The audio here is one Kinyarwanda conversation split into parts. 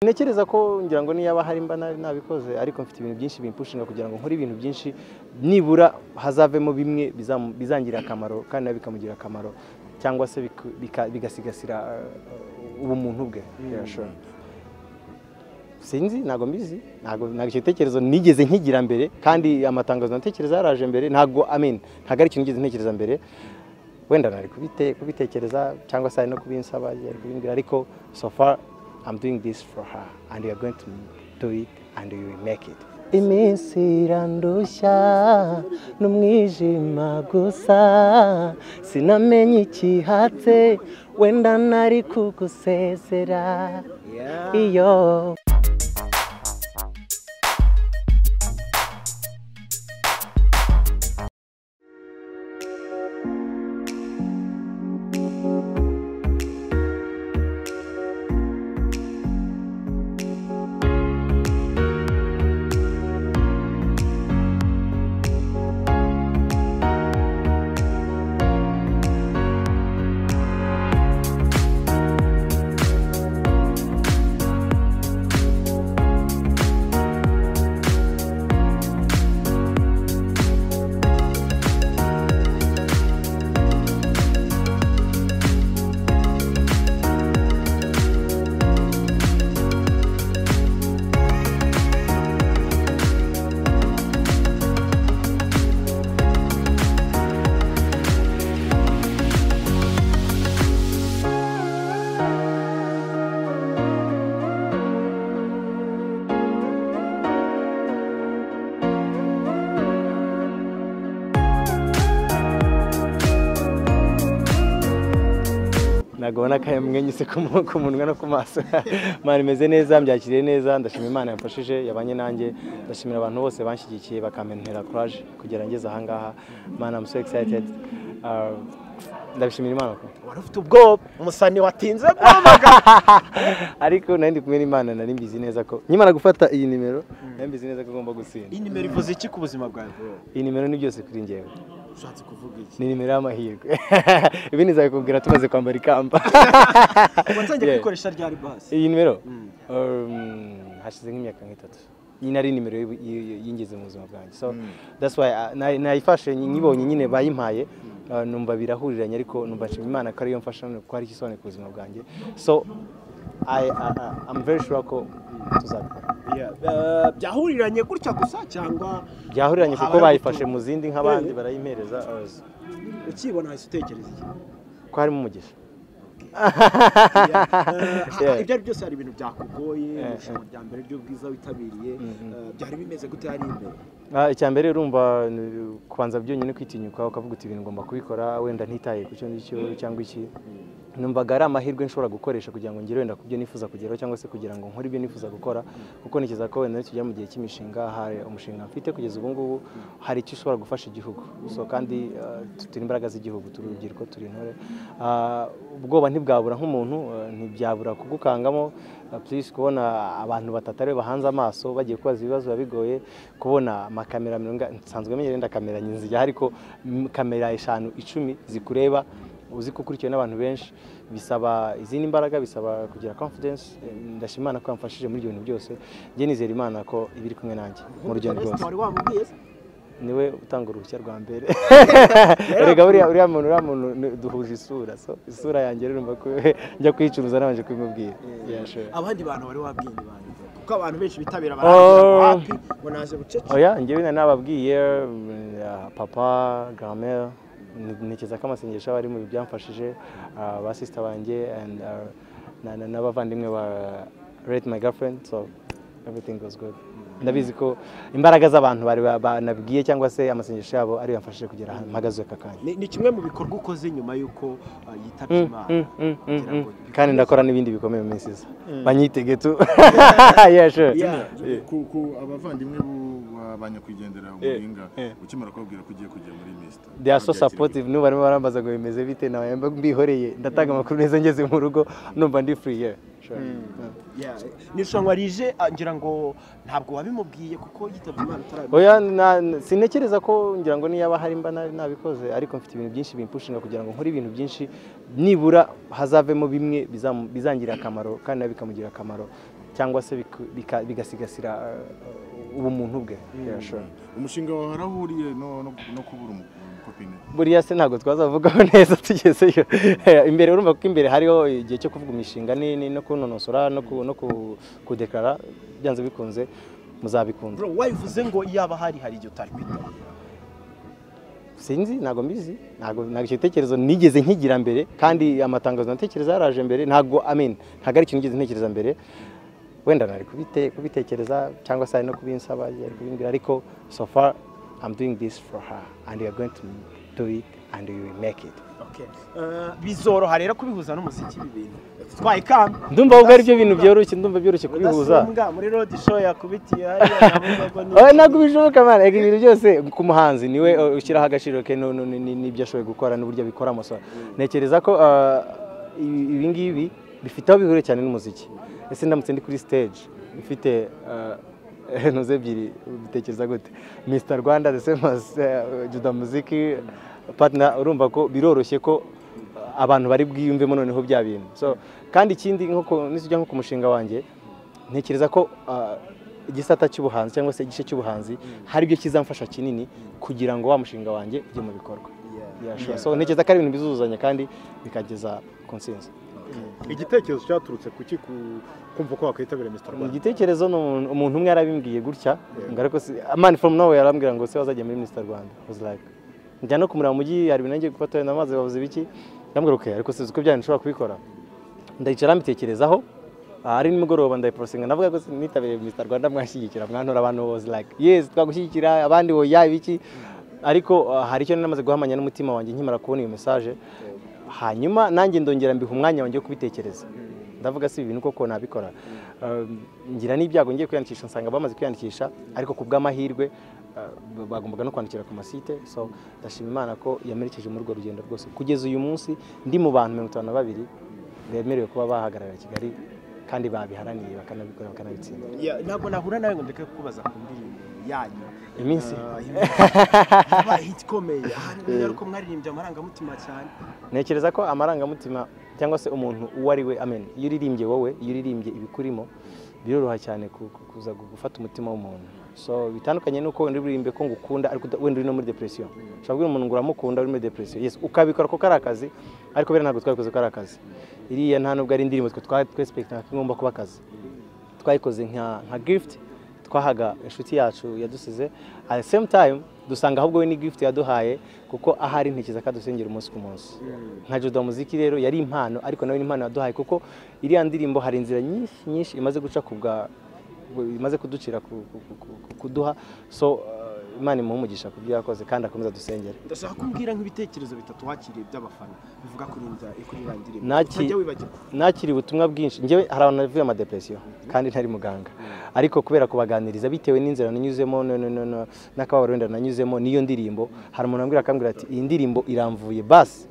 ntekereza ko ngira ngo niyaba hari mba nari nabikoze ariko mfite ibintu byinshi bimpushinga kugira ngo nkore ibintu byinshi nibura hazavemo bimwe bizangirira akamaro kandi nawe bikamugirira akamaro cyangwa se bigasigasira ubumuntu bwe sinzi ntabwo mbizi ntabwo icyo gitekerezo nigeze nkigira mbere kandi amatangazo natekereza yaraje mbere ntabwo amena ntabwo ari ikintu nigeze ntekereza mbere wenda nari kubitekereza cyangwa se hari no kubinsaba yari kubimbwira ariko so far I'm doing this for her and you are going to do it and you will make it. iminsi irandushya n'umwijima gusa sinamenye ikihatse wenda nari kugusezera iyo ntabwo ubona ko yamwenyuse ku munwa no ku maso mwana imeze neza mbyakiriye neza ndashima imana yamfashije yabanye nanjye ndashimira abantu bose banshyigikiye bakampenera kuraje kugera ngeze ahangaha mwana amu so egisayitedi ndabishimira imana wari ufite ubwoba umusani watinze guhamagara ariko nari ndi kumwe n'imana nari mbizi neza ko nkimara gufata iyi nimero nari mbizi neza ko ugomba gutsinda iyi nimero ivuze iki ku buzima bwawe iyi nimero ni byose kuri ngewe ushatse kuvuga iki ni nimero y'amahirwe ibi nizabikubwira tumaze kwambara ikamba watangiye kubikoresha ryari basi iyi nimero um, hashize nk'imyaka nk'itatu iyi nari nimero y'u- y'u- yingize mu buzima bwanjye so that's why uh, na- nayifashe nyi- nyibonye nyine bayimpaye uh, numva birahuriranye ariko numva nshima imana ko ariyo mfasha ko ari igisobanuro ku buzima bwanjye so I, I, I, I'm very sure ko tuzabikora byahuriranye gutya gusa cyangwa byahuriranye kuko Habayeho bayifashe gutura. mu zindi nk'abandi Eh. barayimpereza uh, ukibona wahise utekereza iki ko harimo umugisha Yeah. Yeah. Eh, ibyo ari byose hari ibintu byakugoye Eh, irushanwa rya mbere ry'ubwiza witabiriye Mhm. eh, byari bimeze gute hari imbere Ah, icya mbere urumva ni- kubanza byonyine kwitinyuka ukavuga uti ibintu ngomba kubikora wenda ntitaye ku cyo ngicyo cyangwa iki numvaga ari amahirwe nshobora gukoresha kugira ngo ngere wenda ku byo nifuza kugeraho cyangwa se kugira ngo nkore ibyo nifuza gukora kuko ntekereza ko wenda nitugera mu gihe cy'imishinga hari umushinga mfite kugeza ubu ngubu hari icyo ushobora gufasha igihugu so kandi ah, tu- turi imbaraga z'igihugu turi urubyiruko turi intore Ah, ubwoba ntibwabura nk'umuntu ah, ntibyabura kugukangamo ah, please kubona abantu batatu aribo bahanze amaso bagiye kubaza ibibazo biba bigoye kubona amakamera mirongo ine- nsanzwe menyera wenda kamera nyizigira ariko mm, kamera eshanu icumi zikureba uzi ko ukurikiwe n'abantu benshi bisaba izindi mbaraga bisaba kugira confidence Eh, ndashima imana ko yamfashije muri ibyo bintu byose njye nizera imana ko iba iri kumwe nanjye mu rugendo Forest rwose wari wamubwiye se? niwe utanga uruhushya rwa mbere erega buriya uriya muntu uriya muntu ni- duhuje isura so isura yanjye rero urumva ko njya kuyicuruza nabanje kubimubwira Yeah, sure. abandi bantu bari wabwiye ibanga kuko abantu benshi bitabira Oh. barahapi ngo naje bucece oya njyewe na nababwiye mm, ah, papa garamera ntekereza ko amasengesho aba ari mu byamfashije ah, ba sisita banjye and, ah, na- na- n'abavandimwe ba rete my girlfriend so everything goes good ndabizi ko imbaraga z'abantu bari ba- banabwiye cyangwa se amasengesho yabo ariyo yamfashije kugera ahantu mpagaze uyu aka kanya ni ni kimwe mu bikorwa ukoze nyuma y'uko ah, yitabye Mm, imana mm, mm, mm, kugira mm. ngo bikomeze. kandi ndakora n'ibindi bikomeye mu minsi iza banyitege tu Yeah, sure. Yeah. ku, ku abavandimwe bu- ba ba nyakwigendera umuringa ukimara kubabwira ko ugiye kujya muri misita they are so supportive n'ubu barimo barambaza ngo bimeze bite nawe mba mbihoreye ndatanga amakuru neza ngeze mu rugo numva ndi free yeah sure Yeah, ni irushanwa rije ah, ngira ngo ntabwo wabimubwiye kuko yitabye imana utarabimenya oya na- sintekereza ko ngira ngo niyaba hari mba nari nabikoze ariko mfite ibintu byinshi bimpushinga kugira ngo nkore ibintu byinshi nibura hazavemo bimwe bizam- bizangirira akamaro kandi nawe bikamugirira akamaro cyangwa se biku- bika- bigasigasira eh, ubumuntu bwe Yeah, sure. umushinga wawe warahuriye no no- no kubura umu- umukopine buriya se ntabwo twazavugaho neza tugezeyo imbere urumva ko imbere hariho igihe cyo kuvuga imishinga ni- ni- no kunonosora no ku- no ku- kudekarara byanze bikunze muzabikunda bro wabivuze ngo yaba hari hari igihe utari kwitaba sinzi ntabwo mbizi ntabwo ntabwo icyo gitekerezo nigeze nkigira mbere kandi amatangazo natekereza yaraje mbere ntabwo amen ntabwo ari ikintu nigeze ntekereza mbere wenda nari kubite- kubitekereza cyangwa se ari no kubinsaba yari kubimbwira ariko so far I'm doing this for her and you are going to do it and you will make it Okay. Eh, bizoroha rero kubihuza n'umuziki ibi bintu twaye ikamba ndumva ubwo ari byo bintu byoroshye ndumva byoroshye kubihuza Mudasumbwa, muri road show yakubitiye hariya navuga ngo ni- oya ntabwo bishoboka man Ega ibintu byose ku muhanzi niwe uh, ushyiraho agaciro ke no- no- ni- ni- n'ibyo ashoboye gukora n'uburyo abikora amasohoro ntekereza ko uh, ibi- ibi ngibi bifite aho bihuriye cyane n'umuziki ese ndamutse ndi kuri stage ifite uh, ntuze ebyiri bitekereza gute mr rwanda the same as uh, juda muziki partner urumva ko biroroshye ko abantu bari bwiyumvemo noneho bya bintu so kandi ikindi nko ku- nitujya nko ku mushinga wanjye ntekereza ko ah, igisata cy'ubuhanzi cyangwa se igice cy'ubuhanzi hari ibyo kizamfasha kinini kugira ngo wa mushinga wanjye ujye mu bikorwa Yeah, sure. so ntekereza ko ari ibintu bizuzuzanya kandi bikageza ku nsinzi igitekerezo cyaturutse kuki ku- kumva ko wakwitabira mr Ni rwanda igitekerezo ni umuntu- umuntu umwe yarabimbwiye gutya ngo ariko si amani fomu nawe yarambwira ngo se wazajya muri minisita rwanda I was like, njya no kumurira mu mujyi hari ibintu nagiye gufata wenda amazi bavuze ibiki ndambwira okay ariko sizi ko byanyu nshobora kubikora ndayicara mbitekerezaho ah, ari nimugoroba ndayiporosinga ndavuga ko nitabiriye minisita rwanda mwanshyigikira mwantora abantu I was like yes twagushyigikira abandi oya ibiki ariko ah, hari icyo nari namaze guhamanya n'umutima wanjye nkimara kubona iyo mesaje hanyuma nanjye ndongera mbiha umwanya wanjye wo kubitekereza ndavuga si ibintu koko nabikora Um, ngira n'ibyago ngiye kwiyandikisha nsanga bamaze kwiyandikisha ariko ku bw'amahirwe uh, bagombaga no kwandikira ku masite so ndashima imana ko yamerekeje muri urwo rugendo rwose kugeza uyu munsi ndi mu bantu mirongo itanu na babiri bemerewe kuba bahagararira kigali kandi babiharaniye bakanabikora bakanabitsinda Yeah, ntabwo nahura nawe ngo ndeke kukubaza ku ndirimbo yanyu iminsi yabaye hit ikomeye hanyuma rero ko mwaririmbye amarangamutima cyane ntekereza ko amarangamutima cyangwa se umuntu uwo ari we amen iyo uririmbye wowe iyo uririmbye ibikurimo biroroha cyane ku- ku- kuza gu- gufata umutima w'umuntu so bitandukanye nuko wenda uririmbe ko ngukunda ariko uda- wenda uri no muri depression ushobora kubwira umuntu ngo uramukunda uri muri depression yes ukabikora ko kari akazi ariko bera ntabwo twabikoze ko ari akazi iriya nta nubwo ari indirimbo twe twa twesipekitinga ko igomba kuba akazi twayikoze nka nka gift twahaga inshuti yacu yadusize at the same time dusanga ahubwo we ni gift yaduhaye kuko ahari ntekereza ko adusengera umunsi ku munsi nka judo muziki rero yari impano ariko nawe ni impano yaduhaye kuko iriya ndirimbo hari inzira nyinshi nyinshi imaze guca ku bwa imaze kuducira ku- ku- ku- ku- kuduha so uh, imana imuha umugisha ku byo yakoze kandi akomeza dusengere ndashaka kumbwira nk'ibitekerezo bitatu wakiriye by'abafana bivuga kuri nda kuri ya ndirimbo Naki- utajya wibagirwa nakiriye ubutumwa bwinshi njyewe hari abantu bavuye amadepresiyo kandi ntari muganga ariko kubera kubaganiriza bitewe n'inzira nanyuzemo no- no- no- no- n'akababaro wenda nanyuzemo n'iyo ndirimbo hari umuntu wambwira akambwira ati iyi ndirimbo iramvuye basi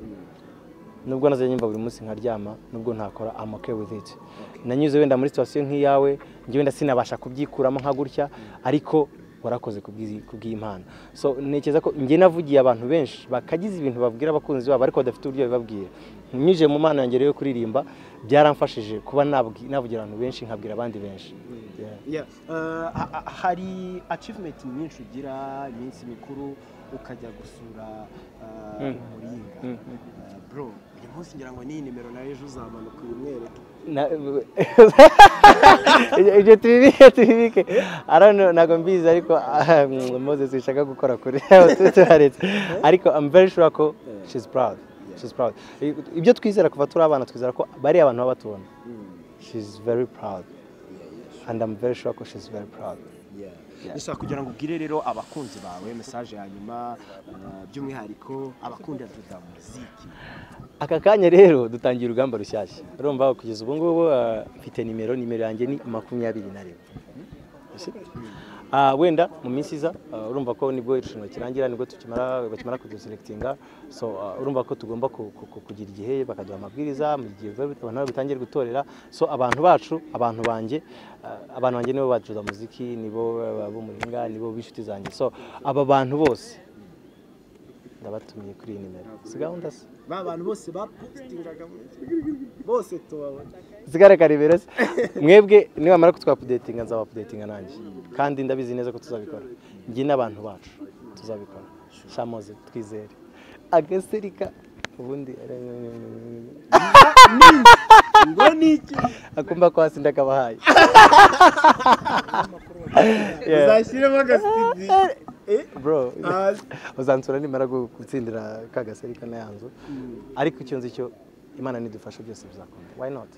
nubwo nazajya nyumva buri munsi nkaryama nubwo ntakora I'm okay with it nanyuze wenda muri situation nk'iyawe njye wenda sinabasha kubyikuramo nka gutya ariko warakoze kubw'izi- kubw'imana so ntekereza ko njye navugiye abantu benshi bakagize ibintu babwira abakunzi babo ariko badafite uburyo babibabwira nyuje mu mana yanjye rero yo kuririmba byaramfashije kuba nabwi- navugira abantu benshi nkabwira abandi benshi Yeah. Yeah, eh, ha- ha- hari achievement nyinshi ugira iminsi mikuru ukajya gusura eh, umuringa Eh, bro uyu munsi ngira ngo n'iyi nimero nawe ejo uzamanuka uyimwereke Na- ibyo tubibike tubibike arano ntabwo mbizi ariko ah, moses wishaka gukora kuri tuharetse ariko i'm very sure ko she's proud she's proud ibyo twizera kuva turi abana twizera ko bariya abantu baba batubona she's very proud and i'm very sure ko she's very proud gusa kugira ngo ubwire rero abakunzi bawe mesaje ya nyuma eh, by'umwihariko abakunda duda muziki aka kanya rero dutangiye urugamba rushyashya urumva kugeza ubu ngubu ah, mfite nimero nimero yanjye ni makumyabiri na rimwe Si? Ah, wenda mu minsi iza ah, urumva ko nibwo irushanwa kirangira nibwo tukimara bakimara kuduselectinga so ah, urumva ko tugomba ku- ku- ku- kugira igihe bakaduha amabwiriza mu gihe biba bit- abantu nabo bitangiye gutorera so abantu bacu abantu banjye ah, abantu banjye nibo bacuza muziki nibo ah, b'umuringa nibo b'inshuti zanjye so aba bantu bose ndabatumiye kuri iyi nimero si gahunda se ba bantu bose bapositingaga bose tubabona zigare karibera se mwebwe nibamara kutwapudetinga nzabapudetinga nanjye kandi ndabizi neza ko tuzabikora njye n'abantu bacu tuzabikora shamoze twizere agaserika ubundi ngo ni iki akumva ko hasi ndakabahaye Yeah. uzashyiremo agasitidiyo bro hasi uzansura nimara gu- gutsindira ka gaserika na ya nzu ariko icyo nzi cyo imana nidufasha byose bizakunda why not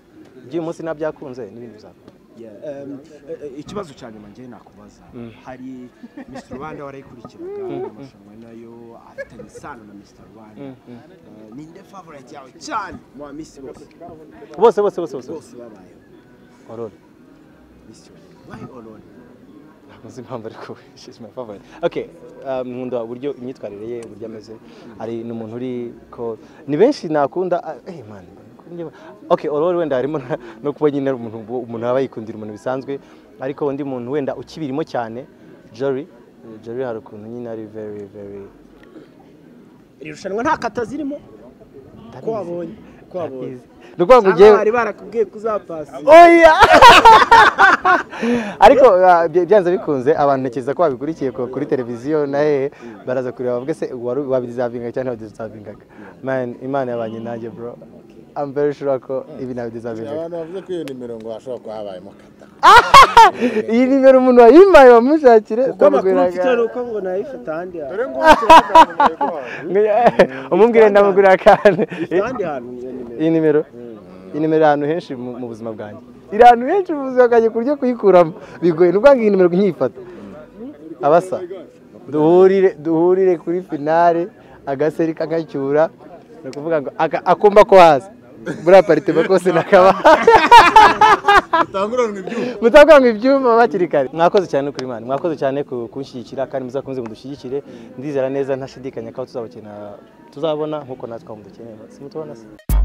iby'uyu munsi nabyakunze n'ibindi bizakunda Um, eh, eh, ikibazo cya nyuma ngewe nakubaza hari mr rwanda warayikurikiraga amarushanwa nayo afitanye isano na mr rwanda Eh, ninde favorite yawe cyane mu ba miss bose bose bose bose bose bose babayeho ororo miss why all ntabwo nzi impamvu ariko she's my favorite okay um, nkunda uburyo imyitwarire ye uburyo ameze hari n'umuntu uri ko ni benshi nakunda ah, eh man njye- okay ororo wenda harimo na- no kuba nyine ari umuntu umuntu aba yikundira umuntu bisanzwe ariko undi muntu wenda ukibirimo cyane Jory eh, Jory hari ukuntu nyine ari very very iri rushanwa nta kata zirimo ko wabonye ko wabonye ndabizi. ni ukuvuga ngo ugiye cyangwa bari barakubwiye ko uzapasi oya ariko uh, bya- byanze bikunze abantu ntekereza ko babikurikiye ku- kuri televiziyo na hehe baraza kureba bavuga se wari wabidizavinga cyangwa ntiwabidizavingaga man imana yabanye nanjye bro I'm very sure ko ibi nabidizavingaga abantu bavuze ko iyo nimero ngo hashobora kuba habayemo kata iyi nimero umuntu wayimpaye bamushakire kuko amakuru mfite ni uko ngo nayifite ahandi hantu dore ngo ukeneye umubwire ndamugurira akantu ifite ahandi hantu iyo nimero iyi nimero iyi nimero iri ahantu henshi mu mu buzima bwanjye iri ahantu henshi mu buzima bwanjye ku buryo kuyikuramo bigoye ni ukuvuga ngo iyi nimero nkiyifata abasa duhurire duhurire kuri finale agaseri kagashyura ni ukuvuga ngo aka- akumba ko hasi muri aparitema kose nakaba dutanguranwe ibyuma mutavuga ngo ibyuma bakiri kare mwakoze cyane kuri mani mwakoze cyane ku- kunshyigikira kandi muzakunze mudushyigikire ndizera neza ntashidikanya ko aho tuzabakina tuzabona nk'uko natwe aho mudukeneye si mutubona se